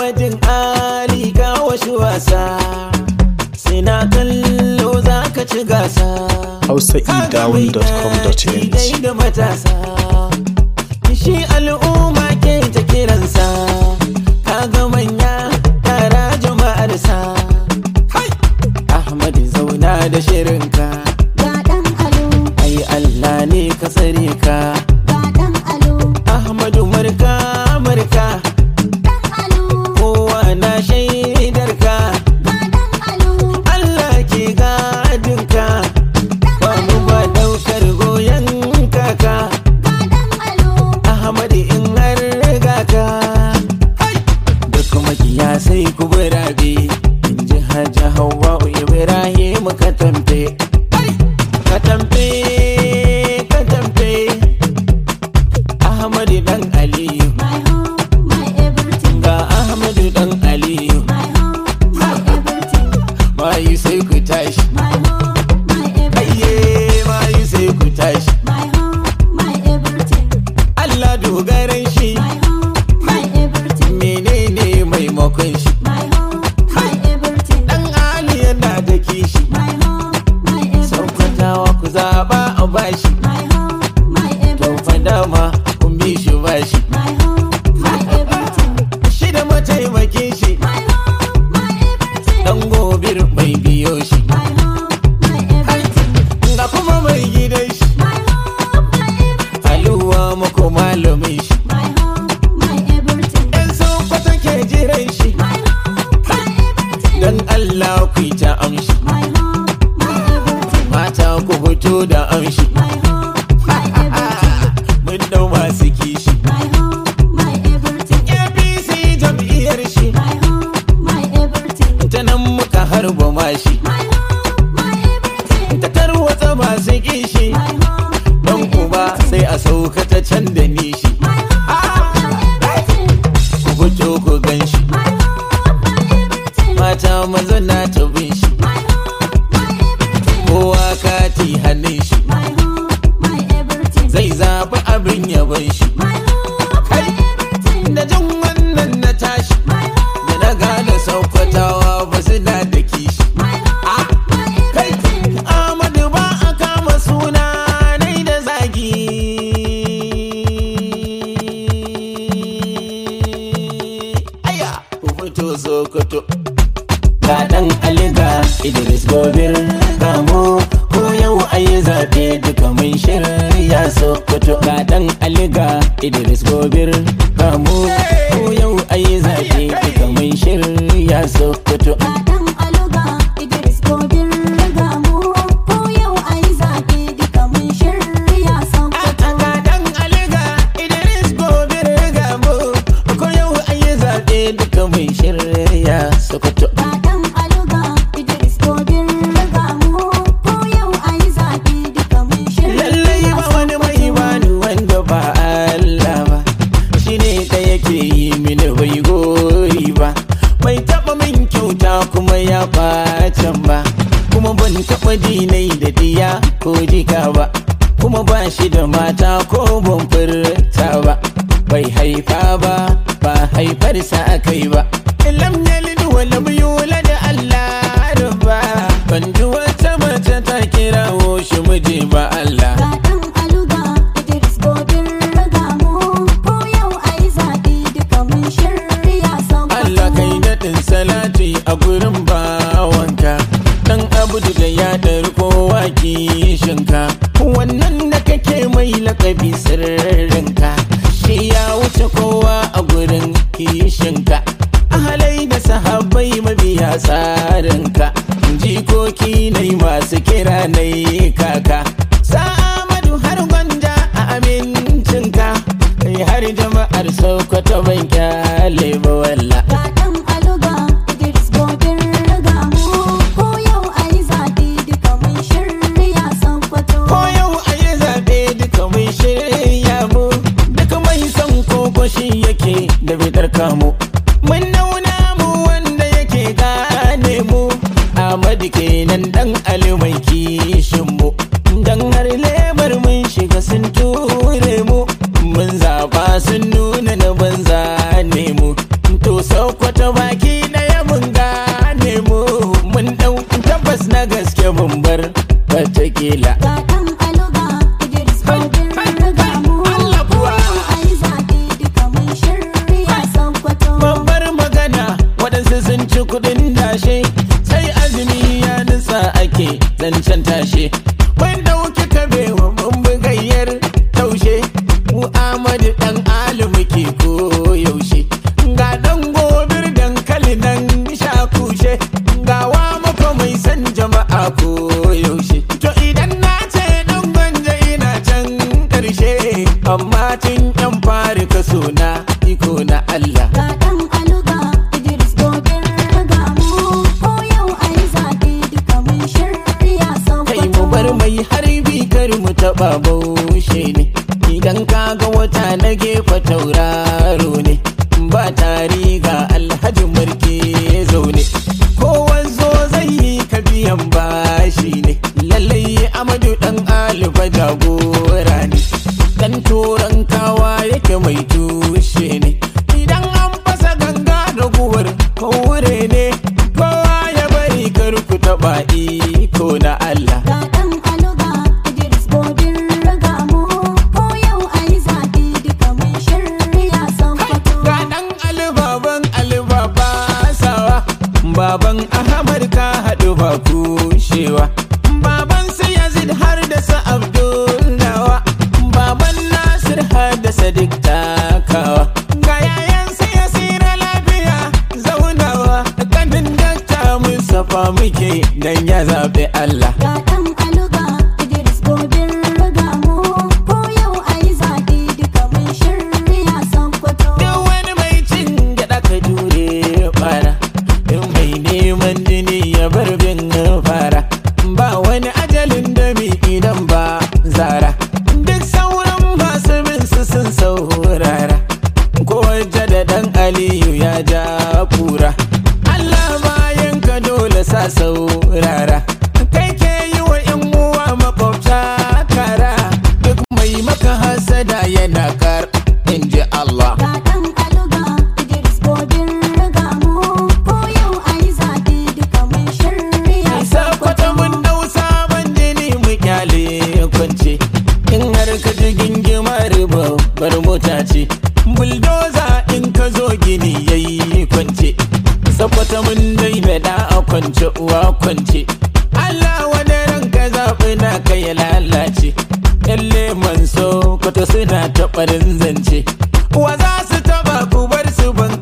Ahmadin Ali ga wasu wasa sai na kallo za ka ci gasa hausaedown.com.ng Dai da matasa shi al'umma ke ta kiransa kaga manya tara jama'arsa Ahmad zauna da shirinka Ga ɗan alo, ai Allah ne ka tsare ka ga ɗan alo, Ahmadu marka marka ɗan alo, kowa na shaidar ka ga ɗan alo, Allah ke gadinka ba mu ba daukar goyon kaka ga ɗan alo, Ahmadu in har riga ka da kuma sai ku birabe in ji hajji hawa Ibrahim ka tamfe ka tamfe ka tamfe Ahmadu dan Aliyu my home, my everything, ga Ahmadu dan Aliyu my home, my everything, bayi sai ku tashi my home, my everything, ayye bayi sai ku tashi my home, my everything, Allah dogaran shi my home, my everything, menene maimakon shi my home, my everything, dan Ali yana da kishi my home, my everything, saukatawa ku zaba a bashi my home, my to everything, fa dama kun bi shi bashi my home, my everything, shi da mataimakin shi my home, my everything, dan gobir mai biyo shi my home, my everything, ga kuma mai gidan shi my home, my everything, aluwa muku malamin shi my home, my everything, yan sokoto ke jiran shi my home, my everything, dan Allah ku yi ta amshi my home, my everything, mata ku fito da amshi my home, my everything, mun dau masu kishi my home, my everything, APC jam'iyyar shi my home, my everything, ta nan muka harba mashi my home, my everything, ta tarwatsa masu kishi my home, dan uba sai a sauka ta can da nishi my home, my everything, ku fito ku gan shi my home, my everything, mata maza na ta bin shi my home, my everything, kowa kati hannun shi my home, my everything, zai zaɓi abin yaban shi my home, my everything, da jin wannan na tashi my home, da na gane saukwatawa ba su da da kishi my home, my kai everything, Ahmadu ba a kama suna nai da zagi aya ku fito sokoto ga dan aliga idris gobir kamo ko yau ayi zaɓe duka mun shirya sokoto ga dan aliga idris gobir kamo ko yau ayi zaɓe duka mun shirya sokoto ga ɗan aluga, Idris Gobir riga mu, ko yau ayi zaɓe duka mun shirya Sokoto. Akadan aliga Idris gobe riga mu ko yau ayi zaɓe duka mai shirya Sokoto. Ga ɗan aluga, Idris Gobir riga mu, ko yau ayi zaɓe duka mun shirya Lallai ba wani mai bani wanda ba Allah ba shi ne da yake yi mini bai gori ba bai taɓa min kyauta kuma ya ɓacan ba kuma ban taɓa dinai da diya ko jika ba kuma ba shi da mata ko ban furta ba bai haifa ba ba haifarsa akai ba lam yalid wa lam yulad Allah ba ban ji wata mace ta kirawo shi miji ba Allah Ga ɗan aluga, Idris Gobir riga mu, ko yau ayi zaɓe duka mun shirya Sokoto. Allah kai daɗin salati a gurin bawanka Dan abudu da ya ɗari kowa kishinka Wannan da kake mai lakabi sirrinka Shi ya wuce kowa a gurin kishinka Ahalai da sahabbai mabiya tsarinka Jikoki nai masu kira nai kaka Sa'amadu har gwanja a amincinka Kai har jama'ar Sokoto ban kyale ba walla Ga ɗan aluga, Idris Gobir riga mu, ko yau ayi zaɓe duka mun shirya Sokoto. Ko yau a yi zaɓe duka mai shirya mu Duka mai son koko shi yake da bidar kamu Mun nauna mu wanda yake gane mu Ahmadu kenan dan Ali mai kishin mu Dan har lemar mun shiga sun ture mu Mun zaba sun nuna na banza ne mu To Sokoto ake zancen tashe mun dauki kabewa mun bugayyar taushe mu amadu dan ali muke ko yaushe ga dan gobir dankali nan sha kushe ga wa mako mai san jama'a ko yaushe to idan na ce dan gwanja ina can karshe amma tun yan fari kaso na iko na Allah Ga ɗan aluga Idris gobir riga mu ko yau ai zaɓe duka mun shirya kai mu bar Sokoto. mai harbi kar mu taba baushe ne idan ka ga wata na gefe tauraro ne ba tari ga alhaji marke zaune kowa zo zai yi ka biyan bashi ne lallai amadu dan alifa jagora ne dan turan kawa yake mai tushe ne idan an fasa ganga da guwar kowure ne kowa ya bari kar ku taba iko na Allah Ga ɗan aluga Idris gobir riga mu ko yau ai zaɓe duka mun shirya Sokoto. Ga ɗan alibaban alibaba sawa Baban Ahmad ka haɗu ba kushewa Baban su Yazid har da sa Abdul nawa Baban Nasir har da Sadiq takawa Ga yayan su Yasira lafiya zaunawa Kanin dakta Mustapha muke dan ya zaɓi Allah Ga ɗan aluga Idris gobir riga mu ko yau ai zaɓe duka mun shirya Sokoto. Duk wani mai cin gyaɗa ka jure fara In mai neman jini ya bar bin fara Ba wani ajalin dami idan ba zara Duk sauran masu bin su sun saurara Ko waje da ɗan Aliyu ya ja kura Allah bayan ka dole sa saurara Kai ke yi wa 'yan uwa makwabta kara Duk mai maka hasada yana kar in ji Allah Ga ɗan aluga Idris gobir riga mu ko yau ai zaɓe duka mun shirya Sakwata mun dau sabon jini mu kyale kwance In har ka ji gingimar babbar mota ce Buldoza in ka zo gini yayi kwance Sakwata mun daina da a kwance uwa kwance Allah wani ranka zaɓi na ka ya lalace Yalle man so kwata suna taɓarin zance Wa za su taɓa ku bar su ban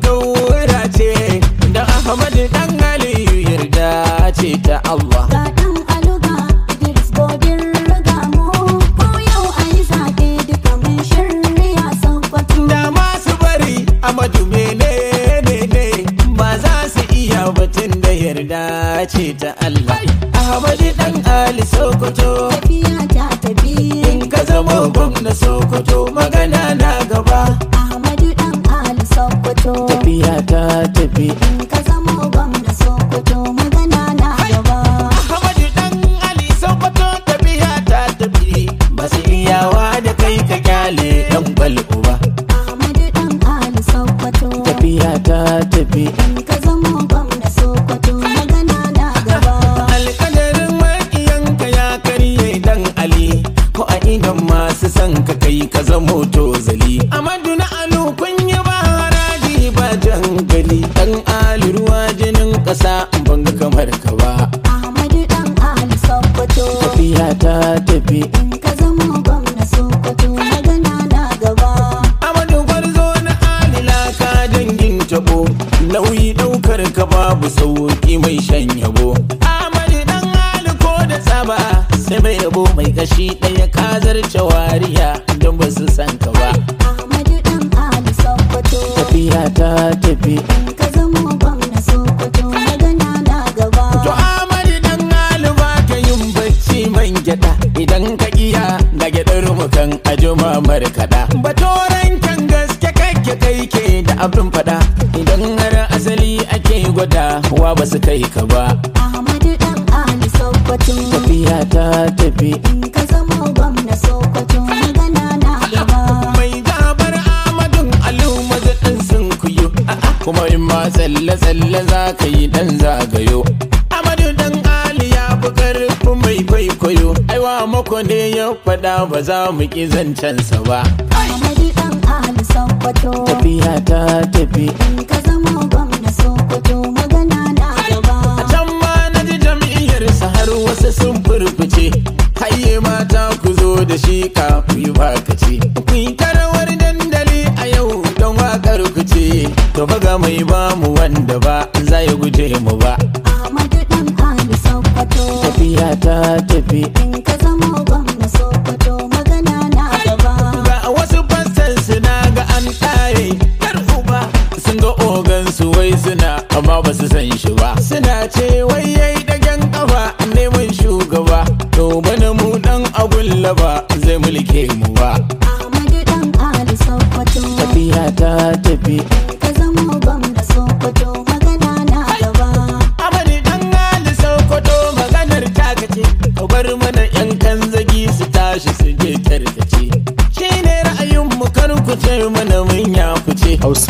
ce Da Ahmadu dan Aliyu yarda ce ta Allah Ga ɗan aluga Idris gobir riga mu ko yau ai zaɓe duka mun shirya Sokoto. da masu bari amadu menene ne ba za su iya batun da yarda ce ta Allah Ahmadu dan Ali Sokoto Tafiya ta tafi in ka zama gwamna Sokoto magana na gaba Ahmadu ɗan Ali Sokoto. tafiya ta tafi In ka zama gwamna Sokoto magana na gaba. Ahmadu dan Ali Sokoto tafiya ta tafi ba su iyawa da kai ka kyale dan bal uba Ahmadu ɗan Ali Sokoto. tafiya ta tafi In ka zama gwamna Sokoto magana na gaba. alƙadarin maƙiyanka ya karye dan Ali ko a idan masu son ka kai ka zamo tozali Amadu na alu kun yi ba haraji ba jangali dan Ali ruwa jinin ƙasa ban ga kamar ka ba Ahmadu ɗan Ali Sokoto. tafiya ta tafi In ka zama gwamna Sokoto magana na gaba. Amadu gwarzo na alila ka dangin tabo nauyi daukar ka babu sauki mai shan yabo Amadu dan aliko da tsaba sai mai yabo mai kashi ɗaya ka zarce wariya don ba su san ka ba Ahmadu ɗan Ali Sokoto. tafiya ta tafi In ka zama gwamna Sokoto magana na gaba. To Amadu dan aliba ka yin bacci man gyaɗa idan ka iya ga gyaɗar mukan ajuma markaɗa. Batoran kan gaske kake kai ke da abin faɗa idan har asali ake gwada wa ba su kai ka ba. Ahmadu ɗan Ali Sokoto. Tafiya ta tafi In ka zama gwamna Sokoto magana na gaba. mai gabar Amadun Alu maza ɗan sun kuyo. Kuma in ma tsalle-tsalle za ka yi ɗan zagayo. Amadu dan Ali ya fi ƙarfin mai kwaikwayo. Aiwa mako ne ya faɗa ba za mu ƙi zancensa ba. Ahmadu ɗan Ali Sokoto. Tafiya ta tafi. In ka zama gwamna Sokoto magana na gaba. A can ma na ji jam'iyyarsa har wasu to ga mai ba mu wanda ba za ya guje mu ba Ahmadu dan Ali Sokoto tafiya ta tafi in ka zamo gwamna Sokoto magana na gaba ga wasu fassan suna ga an ɗaye yar uba sun ga ogan su wai suna amma ba su san shi ba suna ce wai yayi dagen kafa neman shugaba to bana mu dan agulla ba zai mulke mu ba Ahmadu dan Ali Sokoto tafiya ta tafi in ka zamo gwamna Sokoto magana na gaba Amani dan Ali Sokoto maganar takace ka bar mana yan kanzagi su tashi su je tarkace shi ne ra'ayin mu kar ku ce mana mun ya fice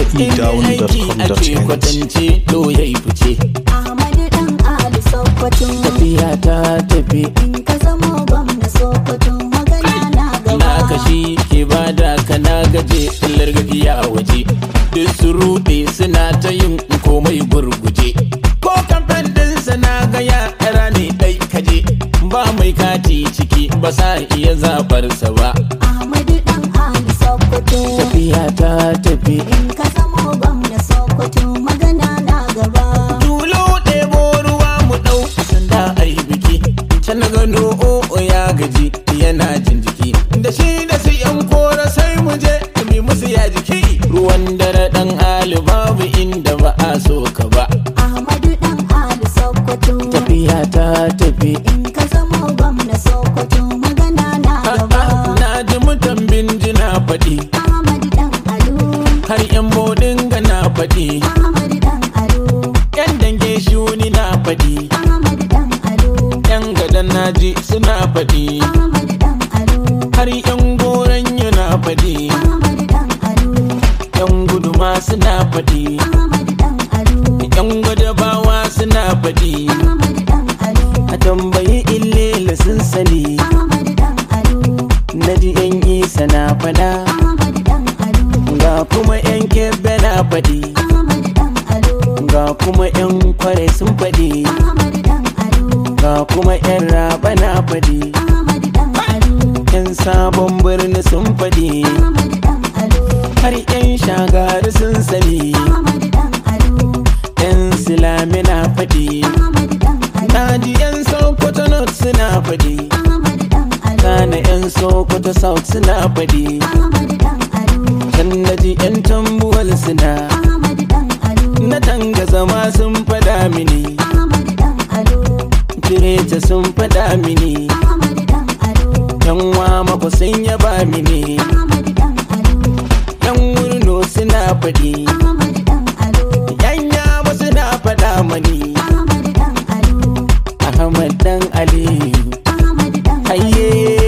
aiki ake hausaedown.com.ng kwatance to yayi fice Ahmadu dan Ali Sokoto tafiya ta tafi in ka zamo gwamna Sokoto magana na gaba na kashi ke bada ka na gaje illar gafiya waje duk su rude suna ta yin komai gurguje ko kamfen ɗinsa na ga yara ne ɗai kaje ba mai kati ciki ba sa iya zaɓarsa ba Ahmadu dan Ali Sokoto tafiya ta tafi in ka zamo gwamna Sokoto magana na gaba tulu ɗebo ruwa mu ɗau sanda a yi biki can na gano o'o ya gaji yana jin jiki da shi da su yan kora sai mu je mi musu ya jiki ruwan dare ɗan ali babu inda ba a so ka ba Ahmadu dan Ali Sokoto tafiya ta tafi in ka zamo gwamna Sokoto magana na gaba na ji mutan binjina faɗi Ahmadu dan Alu har yan bodin ga na faɗi Ahmadu dan Alu yan dange shuni na faɗi Ahmadu dan Alu yan gadan naji suna faɗi Ahmadu dan Alu har yan goron yana faɗi Ahmadu dan Alu yan guduma suna faɗi Ahmadu dan Alu yan gwadabawa suna faɗi Ahmadu dan Alu a tambayi illela sun sani Ahmadu dan Alu na ji yan isa na faɗa Ahmadu dan Alu ga kuma yan kebbe na faɗi Ahmadu dan Alu ga kuma yan kware sun faɗi Ahmadu dan Alu ga kuma yan raba na faɗi Ahmadu dan Alu yan sabon birni sun faɗi Ahmadu dan Alu har yan shagari sun sani Ahmadu dan Alu yan silami na faɗi Ahmadu dan Alu na ji yan sokoto north suna faɗi Ahmadu dan Alu kana yan sokoto south suna faɗi Ahmadu dan Alu can na ji yan tambuwal suna Ahmadu dan Alu na tanga zama sun faɗa mini Ahmadu dan Alu kireta sun faɗa mini Ahmadu dan Alu yan mako sun yaba mini Ahmadu dan Alu yan wurno suna faɗi Ahmadu dan Alu yan yaba suna faɗa mani Ahmadu dan Alu ahmad dan aliyu Ahmadu dan haye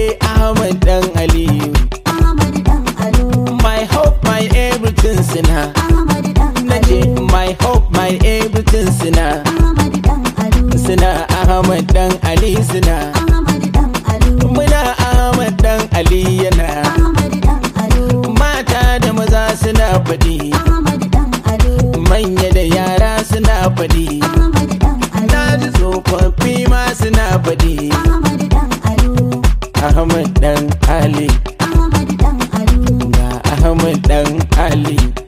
ahmad dan aliyu Ahmadu dan Alu my hope my everything suna Ahmadu dan nace Alu my hope my everything suna Ahmadu dan Alu suna ahmad dan ali suna Ahmadu dan Alu muna ahmad dan ali yana Ahmadu dan Alu mata da maza suna faɗi Ahmadu dan Alu manya da yara suna faɗi Ahmadu dan na Alu ji tsofaffi ma suna faɗi Ahmadu dan Alu ahmad dan ali Ahmadu dan Alu ga ahmad dan ali